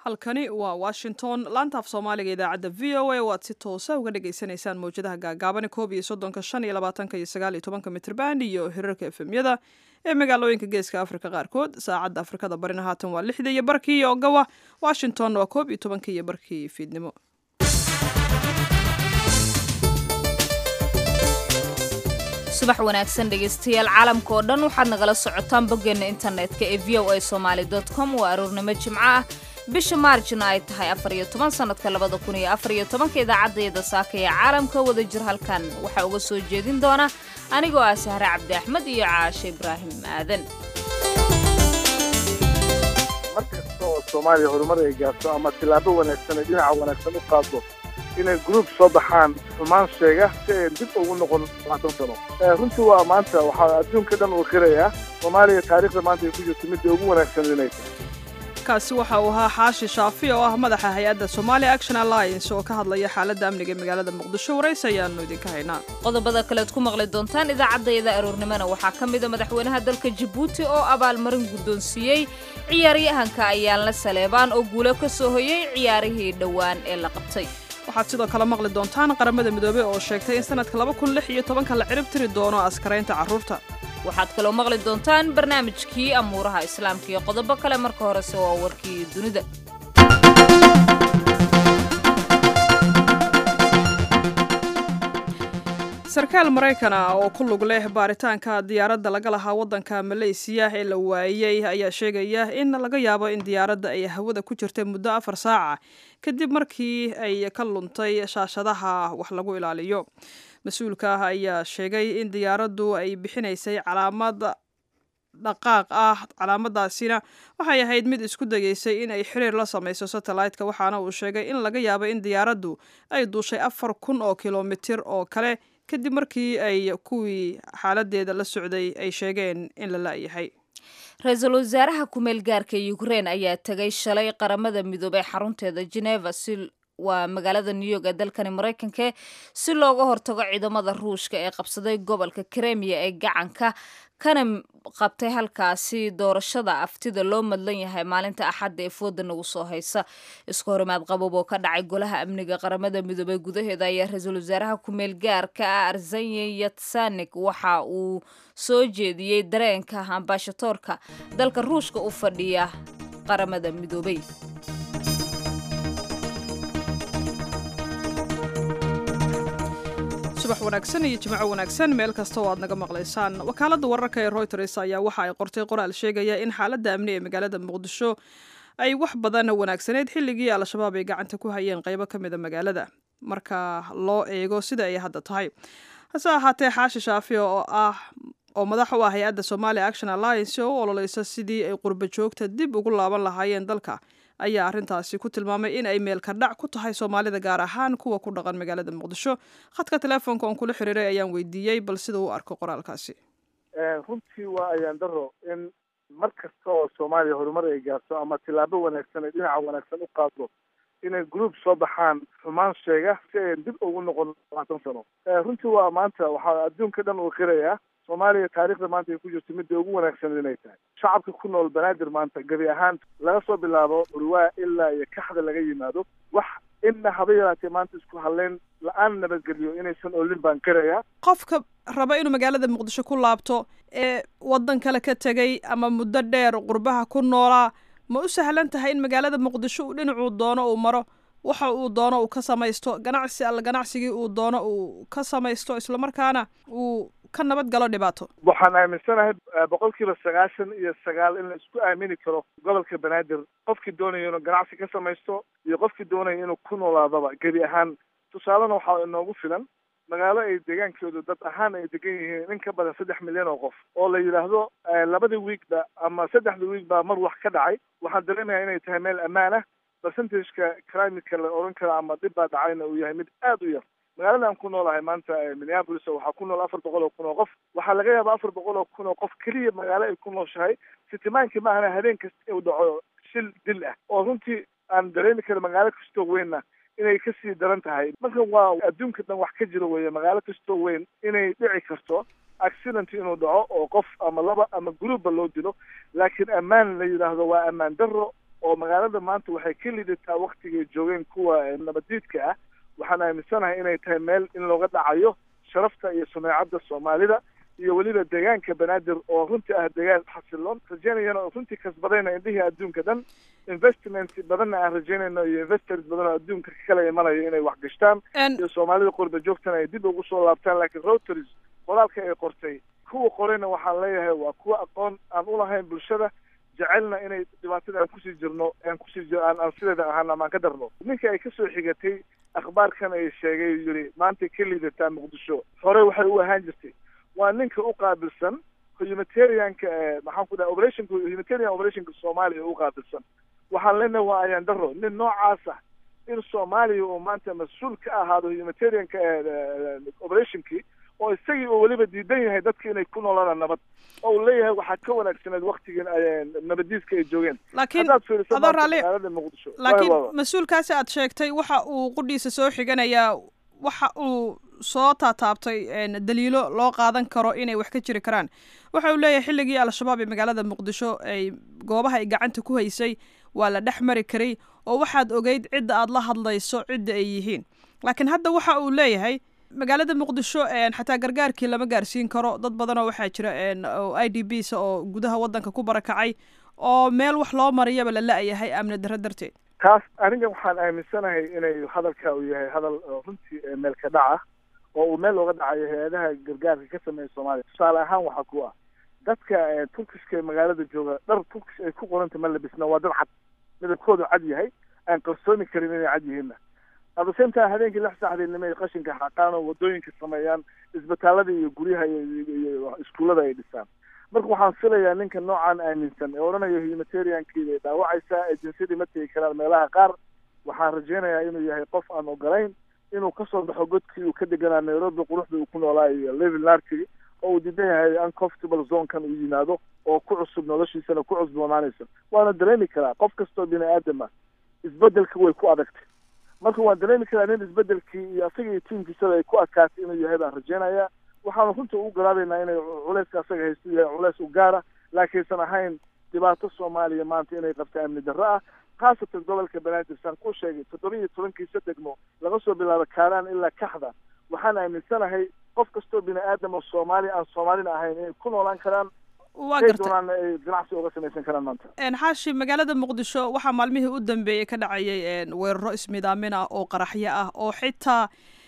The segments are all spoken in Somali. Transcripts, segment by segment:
halkani waa washington laantaaf soomaaliga idaacadda v o a oo aad si toosa uga dhagaysanaysaan mawjadaha gaagaabane koob iyo soddonka shan iyo labaatanka iyo sagaal iyo tobanka mitrban iyo hirarka efemyada ee magaalooyinka geeska afrika qaarkood saacadda afrikada barina haatan waa lixda iyo barkii iyo ogawa washington waa koob iyo tobanka iyo barkii fiidnimo subax wanaagsan dhegaystayaal caalamka oo dhan waxaad nagala socotaan boggeena internetka ee v o a somaali com waa aroornimo jimco ah bisha maarjna ay tahay afar iyo toban sannadka labada kun iyo afar iyo tobanka idaacaddeeda saaka ee caalamka wada jir halkan waxaa uga soo jeedin doona anigoo ah sahre cabdi axmed iyo caashe ibraahim aadan mar kasta oo soomaaliya horumar ay gaarto ama tillaabo wanaagsan ay dhinaca wanaagsan u qaado inay gruub soo baxaan xumaan sheega si ayn dib ugu noqon labaatan sano runtii waa maanta waxaa adduunka dhan uu qirayaa soomaaliya taariikhda maanta ay ku jirto midda ugu wanaagsan inay tahay kaasi waxa uu ahaa xaashi shaafi oo ah madaxa hay-adda somalia action alliance oo ka hadlaya xaaladda amniga ee magaalada muqdisho waraysi ayaanu idinka haynaa qodobada kalead ku maqli doontaan idaacaddayada aroornimona waxaa ka mida madaxweynaha dalka jabuuti oo abaalmarin guddoonsiiyey ciyaaryahanka ayaanla saleebaan oo guulo ka soo hoyay ciyaarihii dhowaan ee la qabtay waxaad sidoo kale maqli doontaan qaramada midoobey oo sheegtay in sanadka laba kun lix iyo tobanka la cirib tiri doono askaraynta carruurta waxaad kaloo maqli doontaan barnaamijkii amuuraha islaamka iyo qodobo kale marka horese waa warkii dunida sarkaal maraykan ah oo ku lug leh baaritaanka diyaaradda laga lahaa waddanka maleysiya ee la waayey ayaa sheegaya in laga yaabo in diyaaradda ay hawada ku jirtay muddo afar saaca kadib markii ay ka luntay shaashadaha wax lagu ilaaliyo mas-uulka ah ayaa sheegay in diyaaraddu ay bixinaysay calaamad dhaqaaq ah calaamadaasina waxay ahayd mid isku dayeysay in ay xiriir la samayso satellite-ka waxaana uu sheegay in laga yaabo in diyaaraddu ay duushay afar kun oo kilomitir oo kale kadib markii ay kuwii xaaladeeda la socday ay sheegeen in la la'yahay ra-iisul wasaaraha ku-meel gaarka ukrein ayaa tegay shalay qaramada midoobey xarunteeda geneva si waa magaalada new york ee dalkani maraykanka si looga hortago ciidamada ruushka ee qabsaday gobolka kremiya ee gacanka kana qabtay halkaasi doorashada aftida loo madlan yahay maalinta axadda ee fooda nagu soo haysa isku horimaad qabob oo ka dhacay golaha amniga qaramada midoobey gudaheeda ayaa ra-iisul wasaaraha ku-meel gaarka ah arzanye yatsanik waxa uu soo jeediyey dareenka ambashatoorka dalka ruushka u fadhiya qaramada midoobey subax wanaagsan iyo jimco wanaagsan meel kasta oo aad naga maqlaysaan wakaaladda wararka ee royters ayaa waxa ay qortay qoraal sheegaya in xaaladda amni ee magaalada muqdisho ay wax badan wanaagsaneyd xilligii al-shabaab ay gacanta ku hayeen qaybo ka mida magaalada marka loo eego sida ay hadda tahay hase ahaatee xaashi shaafi oo ah oo madax u ah hay-adda somalia action alliance oo u ololeysa sidii ay qurba joogta dib ugu laaban lahaayeen dalka ayaa arrintaasi ku tilmaamay in ay meelka dhac ku tahay soomaalida gaar ahaan kuwa ku dhaqan magaalada muqdisho khadka teleefonka oon kula xiriiray ayaan weydiiyey bal sida u arko qoraalkaasi runtii waa ayaan daro in mar kasta oo soomaaliya horumar ay gaarto ama tillaabo wanaagsan ay dhinaca wanaagsan u qaado inay gruub soo baxaan xumaan sheega si ayn dib ugu noqon labaatan sano runtii waa maanta waxaa adduunka dhan uu qirayaa soomaaliya taariikhda maanta ay ku jirto midda ugu wanaagsan inay tahay shacabka ku nool banaadir maanta gebi ahaan laga soo bilaabo urwaa ilaa iyo kaxda laga yimaado wax inna haba yaraatee maanta isku hadleyn la-aan nabadgeliyo inaysan olin baan qirayaa qofka raba inuu magaalada muqdisho ku laabto ee waddan kale ka tegay ama muddo dheer qurbaha ku noolaa ma u sahlan tahay in magaalada muqdisho uu dhinacuu doono uu maro waxa uu doono uu ka samaysto ganacsi alla ganacsigii uu doono uu ka samaysto islamarkaana uu ka nabad galo dhibaato waxaan aaminsanahay boqol kiiba sagaashan iyo sagaal in la isku aamini karo gobolka banaadir qofkii doonaya inuu ganacsi ka samaysto iyo qofkii doonaya inuu ku noolaadaba gebi ahaan tusaalena waxaa inoogu filan magaalo ay deegaankoodu dad ahaan ay degan yihiin in ka badan saddex milyan oo qof oo la yidhaahdo labadii wiigba ama saddexda wiig baa mar wax ka dhacay waxaan dareemayaa inay tahay meel ammaan ah percentageka crimika la oran karo ama dhib baa dhacayna uu yahay mid aada u yar magaalada aan ku noolahay maanta minneapolis waxaa ku nool afar boqol oo kun oo qof waxaa laga yaaba afar boqol oo kun oo qof keliya magaalo ay ku nooshahay sitimaankii ma ahana habeen kasta uu dhaco shil dil ah oo runtii aan dareemi karo magaalo kastoo weynna inay kasii daran tahay marka waa adduunka dhan wax ka jiro weeye magaalo kastoo weyn inay dhici karto accident inuu dhaco oo qof ama laba ama groupba loo dilo laakiin ammaan la yidhaahdo waa ammaan darro oo magaalada maanta waxay ka lidataa waktigay joogeen kuwa nabadiidka ah waxaan aaminsanahay inay tahay meel in looga dhacayo sharafta iyo sumeecadda soomaalida iyo weliba deegaanka banaadir oo runtii ah deegaan xasiloon rajeynayana oo runtii kasbadayna indhihii adduunka dhan investment badanna aan rajeynayno iyo investors badan oo adduunka kala imanayo inay wax gashtaan iyo soomaalida qurba joogtana ay dib ugu soo laabtaan laakiin rotaries qoraalka ay qortay kuwa qorayna waxaan leeyahay waa kuwa aqoon aan ulahayn bulshada jecelna inay dhibaatada aan kusii jirno aan kusii jir aan aan sideeda ahaan amaan ka darno ninka ay kasoo xigatay akhbaarkan ay sheegay yidhi maantay ka liidataa muqdisho hore waxay u ahaan jirtay waa ninka u qaabilsan humanitarianka maxaan ku dhaha operationka humanitarian operationka soomaaliya u qaabilsan waxaan leenahay waa ayaan daro nin noocaas ah in soomaaliya uu maanta mas-uul ka ahaado humanitarianka operationkii oo isagii uu weliba diidan yahay dadka inay ku noolaan nabad oo uu leeyahay waxaa ka wanaagsaneed waktigii nabadiiska ay joogeen laakiin adoo raalli laakiin mas-uulkaasi aad sheegtay waxa uu qudhiisa soo xiganayaa waxa uu soo taataabtay daliilo loo qaadan karo inay wax ka jiri karaan waxa uu leeyahay xilligii al-shabaab ee magaalada muqdisho ay goobaha ay gacanta ku haysay waa la dhex mari karay oo waxaad ogeyd cidda aad la hadlayso cidda ay yihiin laakiin hadda waxa uu leeyahay magaalada muqdisho xataa gargaarkii lama gaarsiin karo dad badanoo waxaa jira i d b s oo gudaha waddanka ku barakacay oo meel wax loo mariyaba la la-yahay amni darro darteed taas aniga waxaan aaminsanahay inay hadalka uu yahay hadal runtii meel ka dhac ah oo uu meel looga dhacayo hay-adaha gargaarka ka sameeya soomaaliya tusaale ahaan waxaa ku ah dadka turkiska magaalada jooga dhar turkish ay ku qoranta ma labisna waa dad cad midabkoodu cad yahay aan qarsoomi karin inay cad yihiinna adasenta habeenkii lix saxdeednimo ay qashinka xaqaan oo wadooyinka sameeyaan isbitaalada iyo guryaha iyo iskuullada ay dhisaan marka waxaan filayaa ninka noocan aaminsan ee odhanayo humanitariankiida ay dhaawacaysaa ee jinsyadii ma tegi karaan meelaha qaar waxaan rajeynayaa inuu yahay qof aan ogolayn inuu kasoo baxo godkii uu ka deganaa nairobi quruxda uu ku noolaa iyo levil narkigi oo uu diidan yahay uncomfortable zonekan uu yimaado oo ku cusub noloshiisana ku cusboonaanaysa waana dareemi karaa qof kastoo bini aadam ah isbedelka way ku adagtay marka waan dareemi karaa nin isbedelkii iyo asaga iyo tiimkiisada ay ku adkaatay inuu yahay baan rajeynayaa waxaanu runta ugu garaabaynaa inay culeyska asaga haysto yahay culeys u gaara laakiinsan ahayn dhibaato soomaaliya maanta inay qabta amni darro ah khaasatan gobolka banaadir saan ku sheegay toddoba iyo tobankiisa degmo laga soo bilaabo kaaraan ilaa kaxda waxaan aaminsanahay qof kastoo bini aadam oo soomaaliya aan soomaalina ahayn inay ku noolaan karaan waa ay doonaan ay ganacsi uga samaysan karaan maanta xaashi magaalada muqdisho waxaa maalmihii u dambeeyey ka dhacayay weeraro ismidaamin ah oo qaraxyo ah oo xitaa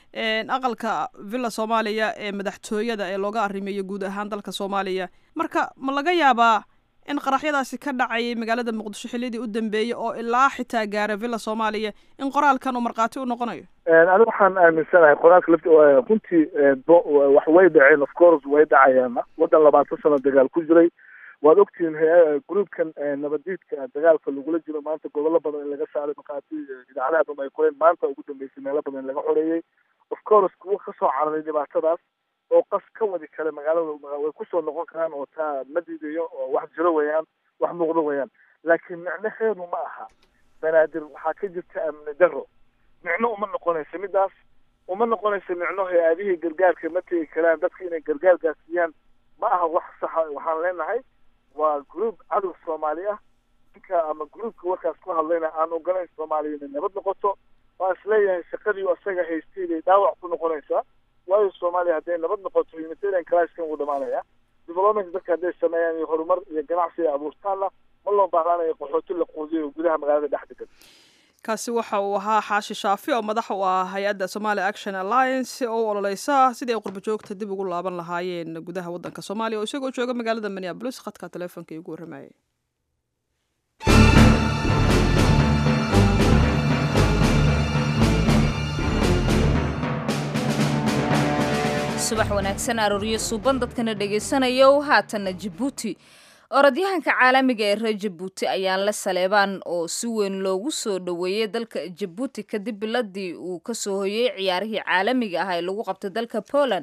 aqalka villa soomaaliya ee madaxtooyada ee looga arrimeeyo guud ahaan dalka soomaaliya marka ma laga yaabaa in qaraxyadaasi ka dhacayay magaalada muqdisho xiliyadii u dambeeyey oo ilaa xitaa gaara villa soomaaliya in qoraalkan uu markhaati u noqonayo anigu waxaan aaminsanahay qoraalka lafti runtii wax way dhaceen of course way dhacayaana waddan labaatan sano dagaal ku jiray waad ogtihiin groupkan nabadiidka dagaalka lagula jiro maanta gobollo badan in laga saaray markhaati idaacadaha dhan ay qoreen maanta ugu dambeysay meelo badan in laga xoreeyey of course kuwa kasoo cararay dhibaatadaas oo qas ka wadi kale magaalada way kusoo noqon karaan oo taa ma diidayo oo wax jiro weeyaan wax muuqdo weeyaan laakiin micnaheedu ma aha banaadir waxaa ka jirta amni darro micno uma noqonayso midaas uma noqonayso micno hay-adihii gargaarka ma tegi karaan dadka inay gargaar gaarsiiyaan ma aha wax saxa waxaan leenahay waa group cadow soomaali ah ninka ama groupka warkaas ku hadlayna aan ogolayn soomaaliya inay nabad noqoto waan isleeyahay shaqadii asaga haystay bay dhaawac ku noqonaysaa waayo soomaaliya hadday nabad noqoto humanitarian crashkan wuu dhamaanaya development dadka hadday sameeyaan iyo horumar iyo ganacsi ay abuurtaanna ma loo baahnaanayo qaxooti la quudiyo gudaha magaalada dhex degan kaasi waxa uu ahaa xaashi shaafi oo madax u ah hay-adda somali action alliance oo u ololeysa sidii ay qurbo joogta dib ugu laaban lahaayeen gudaha waddanka soomaaliya oo isagoo jooga magaalada minneabolis khadka teleefonka igu warramayay subax wanaagsan arooryo suuban dadkana dhegaysanayo haatanna jabuuti orodyahanka caalamiga ee reer jabuuti ayaan la saleebaan oo si weyn loogu soo dhoweeyey dalka jabuuti kadib biladii uu kasoo hoyey ciyaarihii caalamiga ah ee lagu qabtay dalka poland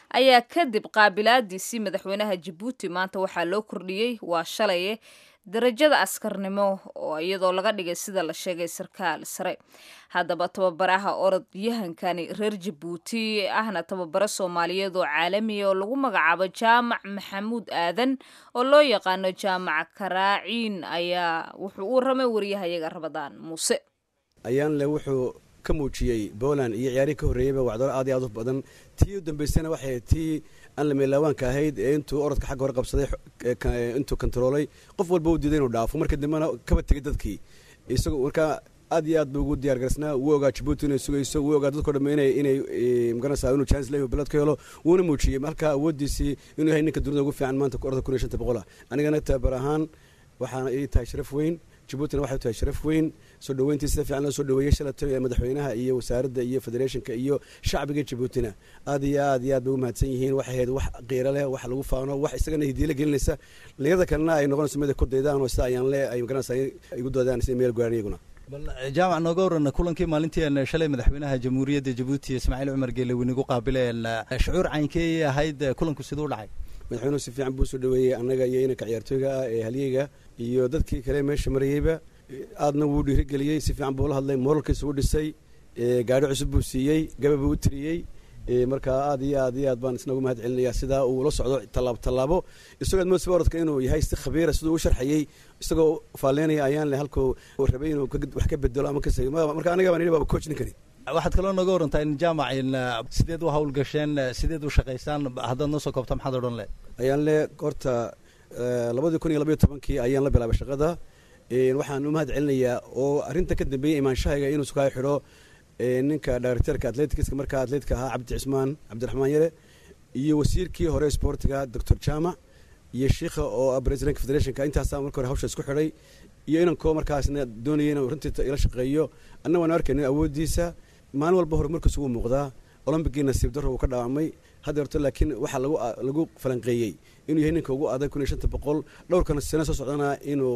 ayaa kadib qaabilaadiisii madaxweynaha jabuuti maanta waxaa loo kordhiyey waa shalaye darajada askarnimo oo iyadoo laga dhigay sida la sheegay sarkaal sare haddaba tababaraha orodyahankani reer jabuuti ahna tababaro soomaaliyeed oo caalamiya oo lagu magacaabo jaamac maxamuud aadan oo loo yaqaano jaamac karaaciin ayaa wuxuu u waramay wariyahayaga rabadaan muuse ayaanle wuxuu ka muujiyey poland iyo ciyaarihii ka horreeyeyba wacdaro aad iyo aad u badan tii u dambaysana waxay tii aan la meelaawaanka ahayd ee intuu orodka xagga hore qabsaday intuu kontaroolay qof walba u diiday inuu dhaafo marka dambena kaba tegay dadkii isagoo markaa aad iyo aad buu ugu diyaar garsnaa wuu ogaa jabuuti inay sugayso wuu ogaa dadko dhamme inay inay magaranaysaa inuu chance leeyahay balad ka helo wuuna muujiyey halkaa awooddiisii inuu yahay ninka dunida ugu fiican maanta orodka kun iyo shanta boqola anigana tabar ahaan waxaana ii tahay sharaf weyn jabuutina waxay tahay sharaf weyn soo dhaweyntii sida fiican loo soo dhaweeyey shalatay ee madaxweynaha iyo wasaaradda iyo federationka iyo shacbiga jabuutina aad iyo aad iyo aad bay u mahadsan yihiin waxay ahayd wax qiiro leh wax lagu faano wax isagana hidiila gelinaysa dhalinyarada kalena ay noqonayso mid ay ku daydaan oo sida ayaan le ay magaranaysaa igu doodaan sida meel gaaraan iyaguna bal jaamac nooga warana kulankii maalintii shalay madaxweynaha jamhuuriyadda jabuuti ismaaciil cumar geelewin igu qaabileen shucuur caynkey ahayd kulanku siduu dhacay madaxweynuhu si fiican buu soo dhaweeyey annaga iyo inanka ciyaartooyga ah ee halyeyga iyo dadkii kale meesha marayeyba aadna wuu dhiirigeliyey si fiican buu la hadlay moralkiisa u dhisay gaadho cusub buu siiyey gaba buu u tiriyey marka aad iyo aad iyo aad baan isna ugu mahad celinaya sidaa uu la socdo tallaabo tallaabo isagoo admoodsiba orodka inuu yahay si khabiira siduu u sharxayey isagoo faalleynaya ayaan le halkuu rabay inuu wax ka bedelo ama ka marka aniga baan yidhi baaba coach ninkani waxaad kaloo nooga warantaa in jaamac in sideed u hawlgasheen sideed u shaqaysaan haddaad noo soo koobta maxaad odhan le ayaan le horta labadii kun iyo labayo tobankii ayaan la bilaabay shaqada waxaan u mahad celinayaa oo arrinta ka dambeeyey imaanshahayga inuu sukaa xidho ninka directorka atleticska markaa atletica ahaa cabdi cismaan cabdiraxmaan yare iyo wasiirkii hore sportiga doctor jaamac iyo shiikha oo presidentka federationka intaasaa marka hore hawsha isku xidhay iyo inankoo markaasna doonaya inuu runtii ila shaqeeyo anna waan arkaynin awooddiisa maalin walba horumarkiisu wuu muuqdaa olombigii nasiib darro uu ka dhaawacmay hadda horto laakiin waxaa lagu lagu falanqeeyey inuu yahay ninka ugu adag kun iyo shanta boqol dhowrkana sano soo socdana inuu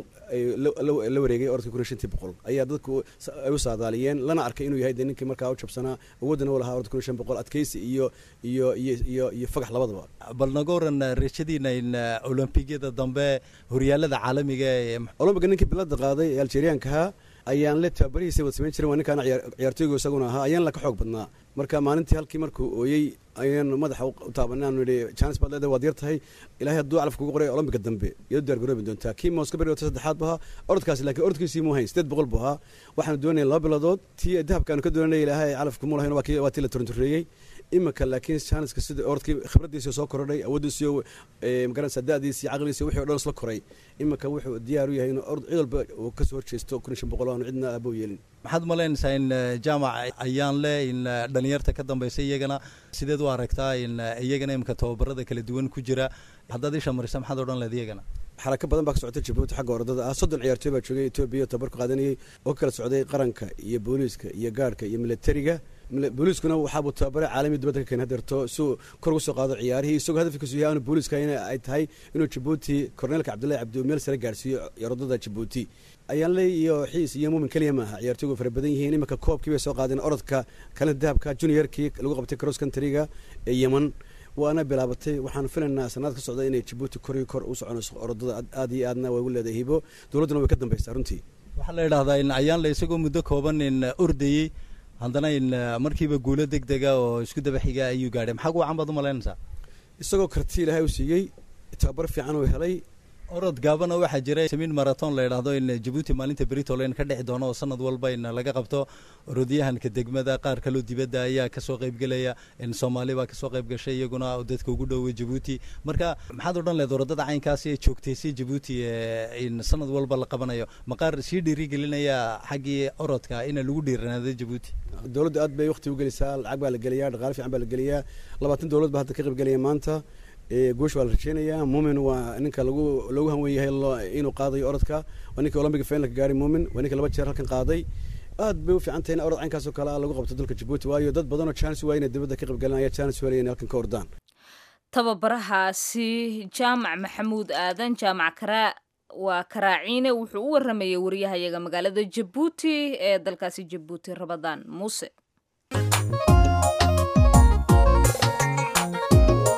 la wareegay orodka kun iyo shantii boqol ayaa dadku ay u saadaaliyeen lana arkay inuu yahay dee ninkii markaa u jabsanaa awooddana u lahaa orodka kun iyo shan boqol adkaysi iyo iyo iyo iyo iyo fagax labadaba bal naga waran rajadiina in olombigiyada dambe horyaalada caalamiga ee olombiga ninkii bilada qaaday ee algeriyaankahaa ayaan le tababarihiisa wad samayn jiren waa ninkaana ciyaartooygu isaguna ahaa ayaan la ka xoog badnaa marka maalintii halkii markuu ooyey ayaan madaxa u taabanay aanu yidhi janis baad leedahay waad yar tahay ilaahay hadduu calaf kugu qoray olombiga dambe iyado diyaar garoobi doontaa kii mooska beri wata saddexaad bu ahaa orodkaasi laakiin orodkiisii muu hayn sideed boqol buu ahaa waxaanu doonayay laba bilodood tii dahabkaanu ka doonanay ilaahay calaf kumuu lahayn waa tii la turantureeyey imika laakiin janiska sida orodkii khibradiisii soo korodhay awooddiisii magaranaysa da'diisii caqligiisii wixii o dhan isla koray imika wuxuu diyaar u yahay inuu orod cid walba uu ka soo horjeesto kun iyo shan boqol aanu cidna aabou yeelin maxaad malaynaysaa in jaamac ayaan le in dhalinyarta ka dambaysa iyagana sideed u aragtaa in iyagana imika tababarada kala duwan ku jira haddaad isha marisa maxaad odhan leed iyagana xarako badan baa ka socotay jabuuti xagga orodada ah soddon ciyaartooy baa joogay etoobiya tabarku qaadanayay oo ka kala socday qaranka iyo booliiska iyo gaarhka iyo militariga booliiskuna waxaabuu tababare caalamiya dibadda ka keen hadeerto siuu kor ugu soo qaado ciyaarihii isagoo hadafkiisu yahay aanu booliiska in ay tahay inuu jabuuti korneelka cabdullahi cabdi meel sare gaarhsiiyo orodada jabuuti ayaan le iyo xiis iyo muumin keliya maaha ciyaartooygu fara badan yihiin iminka koobkii bay soo qaadeen orodka kalena dahabka juniorkii lagu qabtay cross countryga ee yeman waana bilaabatay waxaan filaynaa sanad ka socda inay jabuuti kor iyo kor u soconayso orodada aad iyo aadna way ugu leedahay hibo dowladduna way ka dambaysaa runtii waxaa la yidhahdaa in ayaan le isagoo muddo kooban in ordayey haddana in markiiba guulo deg dega oo isku daba xiga ayuu gaadhay maxaa guwacan baad u malaynaysaa isagoo karti ilaahay u siiyey tababar fiican uu helay orod gaabana waxaa jira samiin marathon la yidhaahdo in jabuuti maalinta beritolen ka dhici doono oo sanad walba in laga qabto orodyahanka degmada qaar kaloo dibadda ayaa kasoo qaybgelaya in soomaali baa kasoo qayb gashay iyaguna dadka ugu dhoway jabuuti marka maxaad odhan leed orodada caynkaasi ee joogtaysay jabuuti in sanad walba la qabanayo maqaar sii dhiirigelinaya xaggii orodka ina lagu dhiiranaado jabuuti dowladda aad bay wakti u gelisaa lacag baa la geliyaa dhaqaale fiican baa la geliyaa labaatan dowlad baa hadda ka qayb gelaya maanta goosh waa la rajeynayaa muumin waa ninka lagu loogu hanwen yahay inuu qaadayo orodka waa ninka olombiga finalka gaaray muumin waa ninka laba jeer halkan qaaday aad bay u fiican tahay in orod caynkaas oo kale ah lagu qabto dalka jabuuti waayo dad badan oo chance waa inay dibadda ka qaybgalan ayaa chance helaya inay halkan ka ordaan tababarahaasi jaamac maxamuud aadan jaamac karaa waa karaaciine wuxuu u waramayay wariyahayaga magaalada jabuuti ee dalkaasi jabuuti rabadaan muuse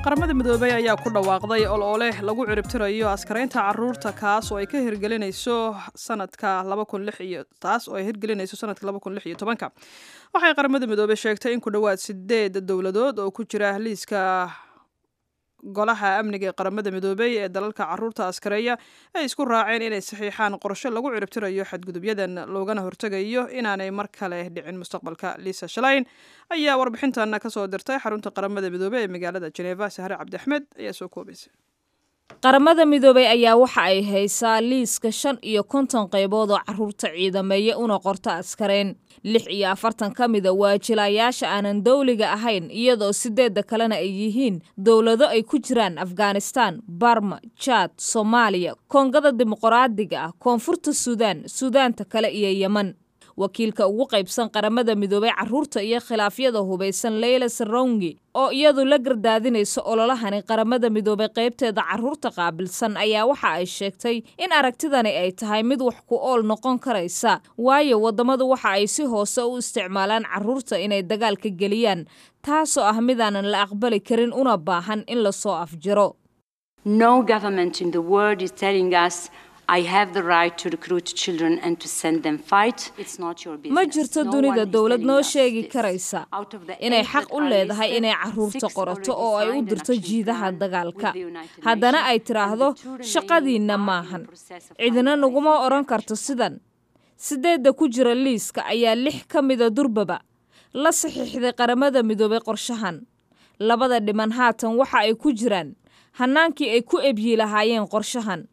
qaramada midoobey ayaa ku dhawaaqday oloole lagu ciribtirayo askaraynta caruurta kaas oo ay ka hirgelinayso sanadka taas oo ay hirgelinayso sanadka ka waxay qaramada midoobey sheegtay in ku dhowaad sideed dowladood oo ku jira liiska golaha amniga ee qaramada midoobey ee dalalka caruurta askareeya ay isku raaceen inay saxiixaan qorshe lagu ciribtirayo xadgudubyadan loogana hortegayo inaanay mar kale dhicin mustaqbalka liisa shalayn ayaa warbixintana kasoo dirtay xarunta qaramada midoobey ee magaalada jeneva sahre cabdiaxmed ayaa soo koobaysa qaramada midoobey ayaa waxa ay haysaa liiska shan iyo konton qaybood oo caruurta ciidameeya una qorto askareen lix iyo afartan ka mida waa jilayaasha aanan dowliga ahayn iyadoo sideedda kalena ay yihiin dowlado ay ku jiraan afghanistan barma jaad soomaaliya koongada dimuqraadiga ah koonfurta suudaan suudaanta kale iyo yeman wakiilka ugu qaybsan qaramada midoobey caruurta iyo khilaafyada hubaysan leyla sarongi oo iyadu la gardaadinayso ololahani qaramada midoobey qaybteeda caruurta qaabilsan ayaa waxa ay sheegtay in aragtidani ay tahay mid wax ku ool noqon karaysa waayo waddamadu waxa ay si hoose u isticmaalaan caruurta inay dagaalka geliyaan taasoo ah midaanan la aqbali karin una baahan in lasoo afjiro ma jirto dunida dowlad noo sheegi karaysa inay xaq u leedahay inay caruurta qorato oo ay u dirto jiidaha dagaalka haddana ay tidhaahdo shaqadiinna maahan cidina naguma odhan karto sidan sideedda ku jira liiska ayaa lix ka mida durbaba la saxiixday qaramada midoobay qorshahan labada dhiman haatan waxa ay ku jiraan hannaankii ay ku ebyi lahaayeen qorshahan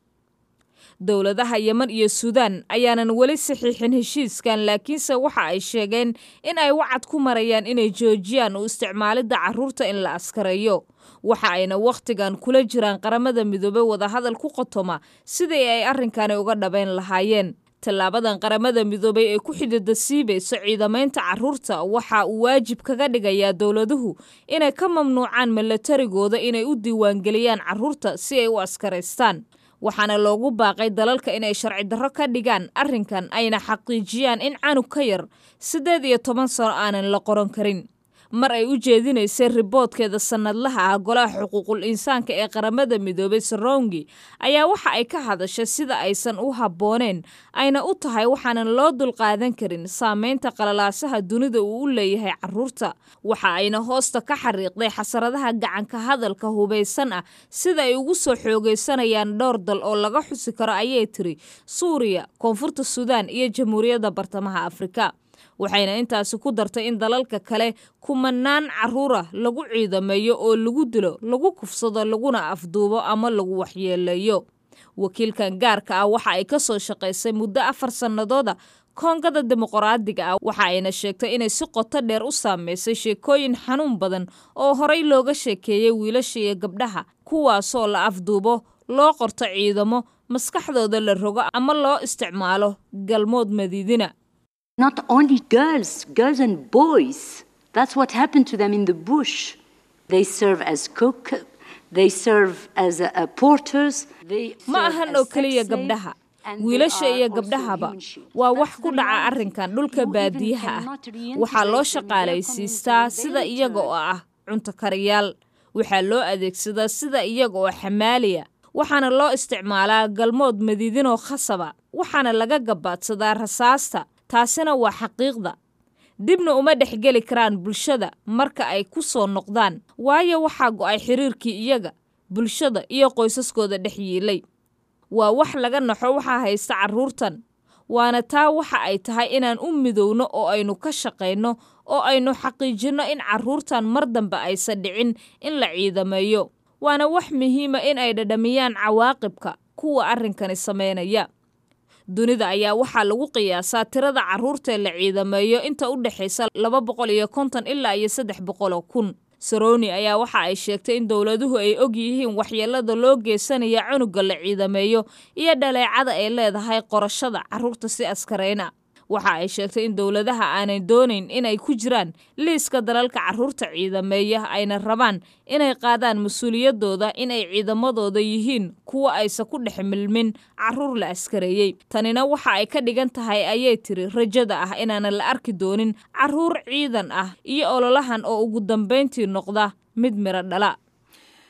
dowladaha yeman iyo suudaan ayaanan weli saxiixin heshiiskan laakiinse waxa ay sheegeen in ay wacad ku marayaan inay joojiyaan u isticmaalidda caruurta in la askareeyo waxa ayna wakhtigan kula jiraan qaramada midoobey wadahadal ku qotoma sidii ay arrinkani uga dhabayn lahaayeen tallaabadan qaramada midoobey ee ku xidida siibayso ciidamaynta caruurta waxa uu waajib kaga dhigayaa dowladuhu inay ka mamnuucaan milatarigooda inay u diiwaangeliyaan caruurta si ay u askaraystaan waxaana loogu baaqay dalalka inay sharci darro ka dhigaan arrinkan ayna xaqiijiyaan in canug ka yar siddeed iyo toban sano aanan la qoran karin mar ay u jeedinaysay riboodkeeda sannadlaha ah golaha xuquuqul insaanka ee qaramada midoobay sarongi ayaa waxa ay ka hadashay sida aysan u habbooneen ayna u tahay waxaanan loo dulqaadan karin saameynta qalalaasaha dunida uu u leeyahay caruurta waxa ayna hoosta ka xariiqday xasaradaha gacanka hadalka hubaysan ah sida ay ugu soo xoogaysanayaan dhowr dal oo laga xusi karo ayay tiri suuriya koonfurta suudaan iyo jamhuuriyadda bartamaha afrika waxayna intaasi ku dartay in dalalka kale kumanaan caruura lagu ciidameeyo oo lagu dilo lagu kufsado laguna afduubo ama lagu waxyeeleeyo wakiilkan gaarka ah waxa ay ka soo shaqaysay muddo afar sannadooda koongada dimuqraadiga ah waxa ayna sheegtay inay si qoto dheer u saameysay sheekooyin xanuun badan oo horey looga sheekeeyey wiilasha iyo gabdhaha kuwaasoo la afduubo loo qorto ciidamo maskaxdooda la rogo ama loo isticmaalo galmood madiidina not only girls, girls and boys. That's what happened to them in the bush. They serve as cook, they serve as uh, uh, porters. They ma ahan oo keliya gabdhaha wiilasha iyo gabdhahaba waa wax ku dhaca arrinkan dhulka baadiyaha ah waxaa loo shaqaalaysiistaa sida iyaga oo ah cunto kariyaal waxaa loo adeegsadaa sida iyaga oo xamaaliya waxaana loo isticmaalaa galmood madiidinoo khasaba waxaana laga gabaadsadaa rasaasta taasina waa xaqiiqda dibna uma dhexgeli karaan bulshada marka ay ku soo noqdaan waayo waxaa go'ay xiriirkii iyaga bulshada iyo qoysaskooda dhex yiilay waa wax laga naxo waxaa haysta carruurtan waana taa waxa ay tahay inaan u midowno oo aynu ka shaqayno oo aynu xaqiijinno in carruurtan mar dambe aysan dhicin in la ciidameeyo waana wax muhiima in ay dhadhamiyaan cawaaqibka kuwa arrinkani samaynaya dunida ayaa waxaa lagu qiyaasaa tirada carruurtae la ciidameeyo inta u dhexaysa laba boqol iyo konton ilaa iyo saddex boqoloo kun saroni ayaa waxa ay sheegtay in dowladuhu ay og yihiin waxyeelada loo geysanaya cunuga la ciidameeyo iyo dhaleecada ay leedahay qorashada carruurta si askarayna waxa ay sheegtay in dowladaha aanay doonayn inay ku jiraan liiska dalalka carruurta ciidameeya ayna rabaan inay qaadaan mas-uuliyadooda inay ciidamadooda yihiin kuwa aysan ku dhex milmin carruur la askareeyey tanina waxa ay ka dhigan tahay ayay tiri rajada ah inaanan la arki doonin carruur ciidan ah iyo ololahan oo ugu dambayntii noqda mid miro dhala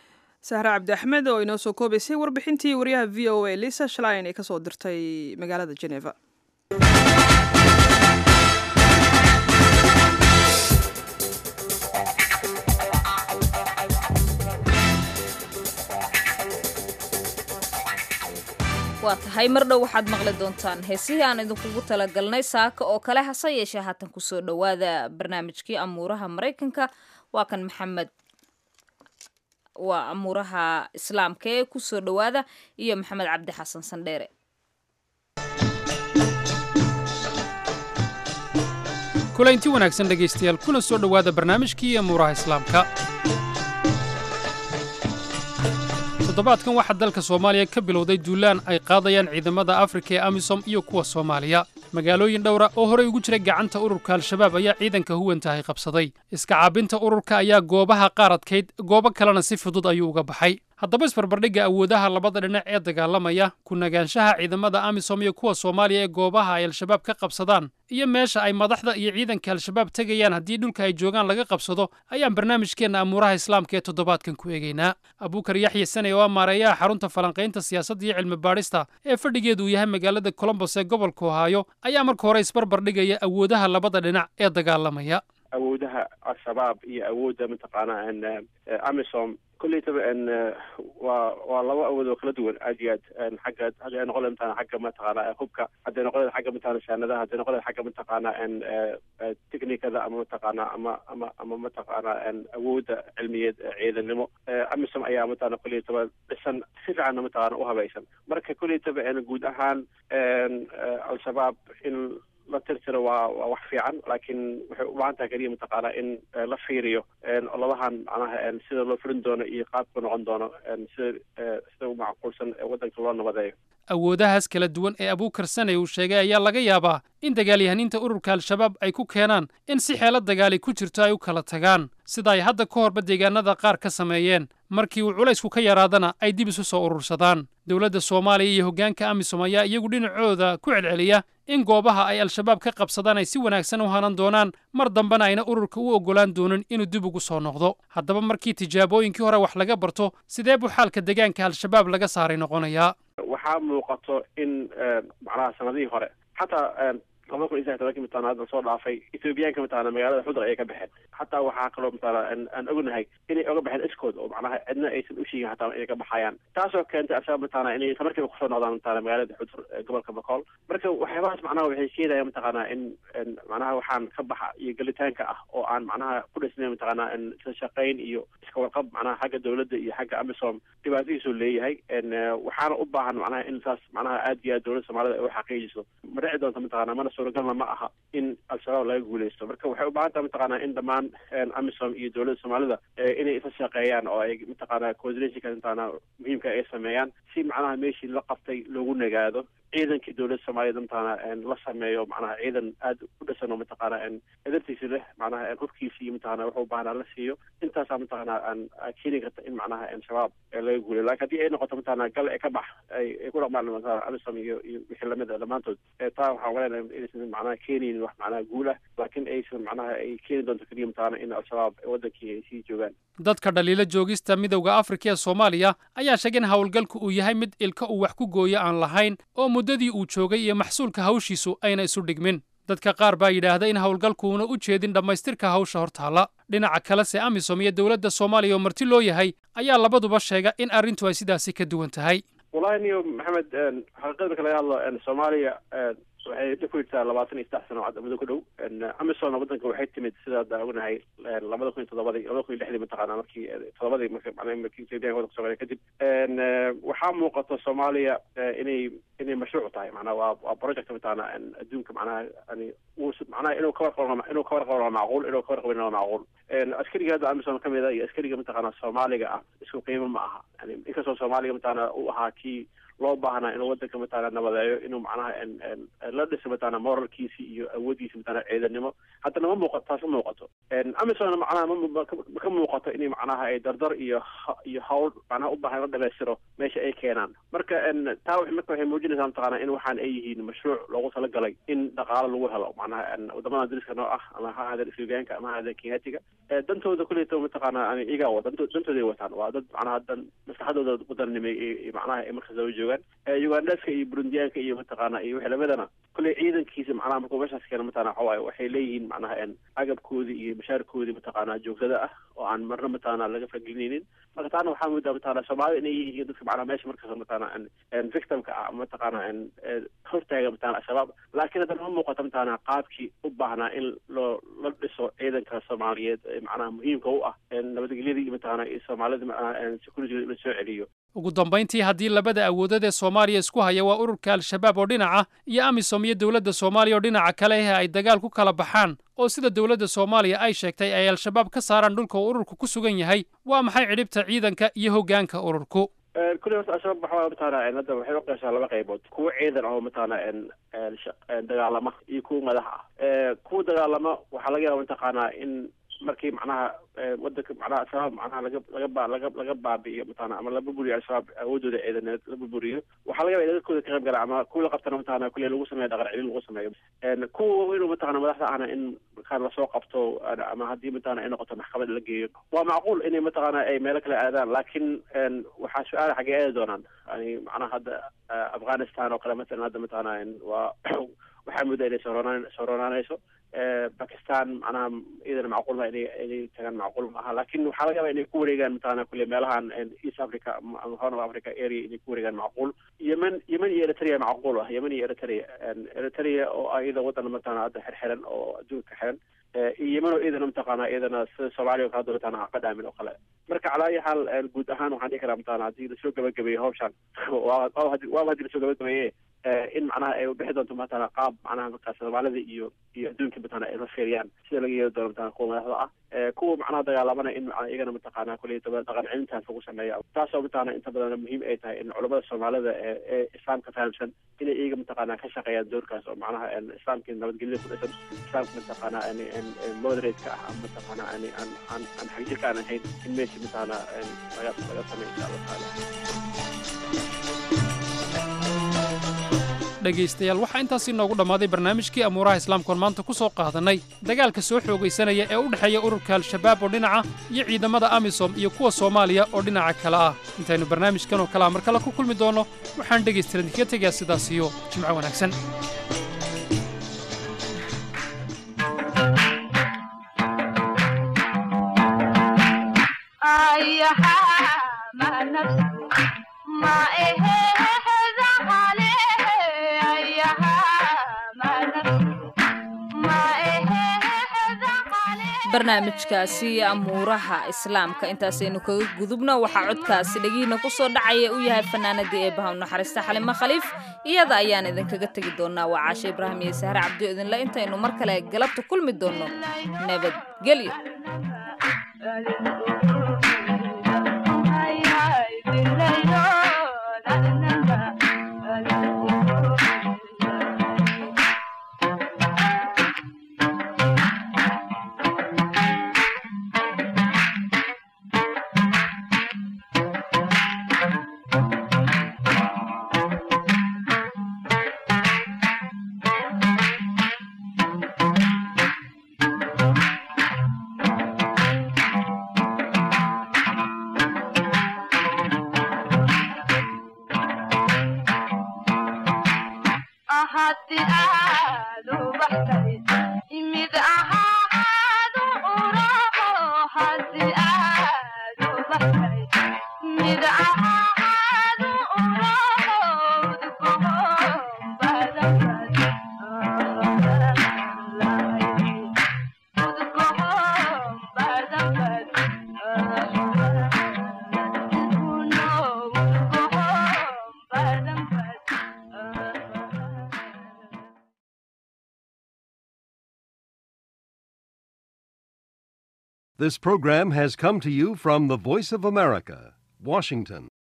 sahre cabdi axmed oo inoo soo koobaysay warbixintii wariyaha v o a lisa shlin ee kasoo dirtay magaalada geneva waa tahay mar dhow waxaad maqli doontaan heesihii aan idinkugu talagalnay saaka oo kale hase yeeshee haatan kusoo dhowaada barnaamijkii amuuraha maraykanka waa kan maxamed waa amuuraha islaamka ee kusoo dhowaada iyo maxamed cabdi xasan sandheere kulaynti wanaagsan dhegaystayaal kuna soo dhowaada barnaamijkii amuuraha islaamka toddobaadkan waxaa dalka soomaaliya ka bilowday duulaan ay qaadayaan ciidamada afrika ee amisom iyo kuwa soomaaliya magaalooyin dhowra oo horey ugu jira gacanta ururka al-shabaab ayaa ciidanka huwantahay qabsaday iska caabinta ururka ayaa goobaha qaar adkayd goobo kalena si fudud ayuu uga baxay haddaba isbarbardhigga awoodaha labada dhinac ee dagaalamaya ku nagaanshaha ciidamada amisom iyo kuwa soomaaliya ee goobaha ay al-shabaab ka qabsadaan iyo meesha ay madaxda iyo ciidanka al-shabaab tegayaan haddii dhulka ay joogaan laga qabsado ayaan barnaamijkeenna amuuraha islaamka ee toddobaadkan ku eegaynaa abuukar yaxya sane oo ah maareeyaha xarunta falanqaynta siyaasadda iyo cilmi baadhista ee fadhigeedu uu yahay magaalada colombos ee gobolka ohaayo ayaa marka hore isbarbardhigaya awoodaha labada dhinac ee dagaalamaya awoodaha al-shabaab iyo awoodda mataqaanaa amisom kullaytaba waa waa laba awood oo kala duwan aad iyo aad xagga hadday ay noqon mataqana xagga mataqaana hubka hadday noqon xagga mataqana shaanadaha hadday noqon xagga mataqaana technicada ama mataqaana ama ama ama mataqaana awoodda cilmiyeed ciidanimo amisom ayaa mataqana kullaytaba dhisan si fiicanna mataqaana u habaysan marka kullaytaba guud ahaan al-shabaab in la tirtiro waa waa wax fiican laakiin waxay u baahan tahay keliya mataqaanaa in la fiiriyo ololahan macnaha sida loo furin doono iyo qaabka noqon doono sida sida u macquulsan waddanka loo nabadeeyo awoodahaas kala duwan ee abuukar sane uu sheegay ayaa laga yaabaa in dagaalyahaniinta ururka al-shabaab ay ku keenaan in si xeelo dagaali ku jirto ay u kala tagaan sida ay hadda ka horba deegaanada qaar ka sameeyeen markii uu culaysku ka yaraadana ay dib isu soo urursadaan dowladda soomaaliya iyo hoggaanka amisom ayaa iyagu dhinacooda ku celceliya in goobaha ay al-shabaab ka qabsadaan ay si wanaagsan u hanan doonaan mar dambena ayna ururka u oggolaan doonin inuu dib ugu soo noqdo haddaba markii tijaabooyinkii hore wax laga barto sidee buu xaalka deegaanka al-shabaab laga saaray noqonayaa waxaa muuqato in macnaha sanadihii hore xataa laba kun iyo saddex tobankii mataqana hadda soo dhaafay ethoobiyaanka mataqana magaalada xudra ayay ka baxeen xataa waxaa kaloo mataqana aan ognahay inay oga baxeen iskood oo macnaha cidna aysan u sheegin xataa inay ka baxayaan taasoo keentay al-shabaab mataqana inay isla markiiba kusoo noqdaan mataqana magaalada xudur ee gobolka bakool marka waxyaabahaas macnaha waxay keenayaan mataqana in macnaha waxaan ka baxa iyo gelitaanka ah oo aan macnaha ku dhisnayn mataqana isla shaqayn iyo iska warqab macnaha xagga dowladda iyo xagga amisom dhibaatadiisuu leeyahay waxaana u baahan macnaha in saas macnaha aad iyo aad dowladda soomaalida ay u xaqiijiso ma dhici doonta mataqana mana suuragalna ma aha in al-shabaab laga guuleysto marka waxay u baahan taha mataqana in dhammaan amisom iyo dowladda soomaalida inay isla shaqeeyaan oo ay mataqana coordinationka mataqana muhiimka ay sameeyaan si macnaha meeshii la qabtay loogu nagaado ciidankii dowladda soomaaliyed mataqana la sameeyo macnaha ciidan aad u dhisan oo mataqana edartiisi leh macnaha hubkiisi iyo mataqana wuxuu baahnaa la siiyo intaasaa mataqana aan keeni karta in macnaha shabaab laga guuliyo lakin haddii ay noqoto mataqana gal ee ka bax ay ku dhaqmaan mataqana amisom iyo iyo wixii lamid a dhammaantood taa waxaan maleynayaa inaysan macnaha keenaynin wax macnaha guul ah laakiin aysan macnaha ay keeni doonto keliya mataqana in al-shabaab wadankii ay sii joogaan dadka dhaliilo joogista midowda afrika ee soomaaliya ayaa sheegay in howlgalku uu yahay mid ilka uu wax ku gooyo aan lahayn oo muddadii uu joogay iyo maxsuulka hawshiisu ayna isu dhigmin dadka qaar baa yidhaahda in howlgalkuuna u jeedin dhammaystirka hawsha hortaalla dhinaca kalese amisom iyo dowladda soomaaliya oo marti loo yahay ayaa labaduba sheega in arrintu ay sidaasi ka duwan tahay wallahi niyo maxamed xaqiiqada marka laga hadlo soomaaliya waxay dhib ku jirtaa labaatan iyo saddex sano muddo ku dhow amisom waddanka waxay timid sida hadda ognahay labada kun iyo toddobadii labada kun iyo lixdii mataqaana markii toddobadii marka macnaha markii etoobiyaanka waddanka soomaaliya kadib waxaa muuqata soomaaliya inay inay mashruuc tahay macnaha waa waa project mataqaana adduunka macnaha yani uu macnaha inuu ka warqabo inuu ka warqabo waa macquul inuu ka warqabin waa macquul askariga hadda amisom ka mid a iyo askariga mataqaana soomaaliga ah isku qiimo ma aha yani inkastoo soomaaliga mataqaana uu ahaa kii loo baahnaa inuu waddanka mataqana nabadeeyo inuu macnaha la dhiso mataqana moralkiisi iyo awooddiisi mataqana ciidanimo haddana ma muuqato taas ma muuqato amisomna macnaha ma ka muuqato inay macnaha ay dardar iyo iyo hawl macnaha u baahan la dhamaystiro meesha ay keenaan marka taa marka waxay muujinaysa muujinaysaa mataqaana in waxaan ay yihiin mashruuc loogu talagalay in dhaqaalo lagu helo macnaha wadamada dariska noo ah ama ha ahaadeen ethiopiyaanka ama ha ahaadeen kenyaatiga dantooda kuleyta mataqaana yani iyagaa wa dantooday wataan waa dad macnaha dan maslaxadooda wadanimay macnaha ay markaas daba joogaan ugandaska iyo burundiyaanka iyo mataqaana iyo wixii lamidana kulley ciidankiisa macnaha markuu meeshaas keena mataqana waxa waaye waxay leeyihiin macnaha agabkoodii iyo mashaarkoodii mataqaana joogtada ah oo aan marna mataqana laga faragelinaynin marka taana waxaa moodaa mataqana soomaalida inay yihiin dadka macnaha meesha markaas mataqana victimka ah mataqana hortaaga mataqana al-shabaab laakiin haddana ma muuqato mataqana qaabkii u baahnaa in loo la dhiso ciidanka soomaaliyeed macnaha muhiimka u ah nabadgelyadii mataqana iyo soomaalida macnaha security la soo celiyo ugu dambayntii haddii labada awoodood ee soomaaliya isku haya waa ururka al-shabaab oo dhinaca iyo amisom iyo dowladda soomaaliya oo dhinaca kale eh ay dagaal ku kala baxaan oo sida dowladda soomaaliya ay sheegtay ay al-shabaab ka saaraan dhulka uu ururku ku sugan yahay waa maxay cidhibta ciidanka iyo hoggaanka ururku kulli horta al-shabaab waxaa mataqana hadda waxay u qeeshaa laba qaybood kuwa ciidan oo mataqana dagaalama iyo kuwa madax ah kuwa dagaalama waxaa laga yaaba mataqaanaa in markii macnaha wadanka macnaha al-shabaab macnaha laga laga ba laga laga baabi'iyo mataqana ama la burburiyo al-shabaab awoodooda ciidaneed la burburiyo waxaa laga yaba in dadkooda ka qayb gala ama kuwa la qabtana mataqana kulle lagu sameeyo dhaqan celin lagu sameeyo kuwa inuu mataqana madaxda ahna in markaan lasoo qabto ama haddii mataqana ay noqoto maxkamad la geeyo waa macquul inay mataqana ay meelo kale aadaan laakiin waxaa su-aala xaggee aadi doonaan yani macnaha hadda afghanistan oo kale matalan hadda mataqana waa waxaa mudda inay sooroonaan sooronaanayso bakistan macnaha iyadana macquul ma inay inay tagaan macquul ma aha laakin waxaa laga yaaba inay ku wareegaan mataqana kulle meelahan east africa ama horn of africa area inay ku wareegaan macquul yemen yemen iyo eritrea macquul ah yemen iyo eritrea eritrea oo iyada wadan mataqana hadda xirxiran oo adduunka xiran iyo yemen oo iyadana mataqana iyadana sida soomaaliya oo kale hadda mataqana ka dhaamin oo kale marka calaa ayi xaal guud ahaan waxaan dhihi karaa mataqana haddii lasoo gabagabeeyo hawshan waa waaba haddii lasoo gabagabeeye in macnaha ay bixi doonto mataqana qaab macnaha markaa soomaalida iyo iyo adduunka mataqana ay la fiiriyaan sida laga yeeli doono mataqana kuwa madaxda ah kuwa macnaha dagaalamana in macnaha iyagana mataqana kulli daba dhaqan celintaas lagu sameeya taasoo mataqana inta badan muhiim ay tahay in culamada soomaalida ee ee islaamka fahamsan inay iyaga mataqana ka shaqeeyaan doorkaas oo macnaha islaamkii nabadgelyada ku dhisan islaamka mataqana moderate-ka ah ama mataqana aan aan aan aan xagjirka aan ahayn in meesha mataqana laga laga sameeyo insha allah taala dhegaystayaal waxaa intaas inoogu dhammaaday barnaamijkii amuuraha islaamkoon maanta ku soo qaadannay dagaalka soo xoogaysanaya ee u dhexeeya ururka al-shabaab oo dhinaca iyo ciidamada amisom iyo kuwa soomaaliya oo dhinaca kale ah intaynu barnaamijkan oo kalea mar kale ku kulmi doonno waxaan dhegaystalan idinka tegayaa sidaas iyo jimco wanaagsan barnaamijkaasi amuuraha islaamka intaasaynu kaga gudubno waxaa codkaasi dhegihiina ku soo dhacaya u yahay fanaanadii ee bahaw naxariista xalimo khaliif iyada ayaan idinkaga tegi doonnaa waa caashe ibraahim iyo sahre cabdio idinle intaynu mar kale galabta kulmi doonno nabadgelyo This program has come to you from the Voice of America, Washington.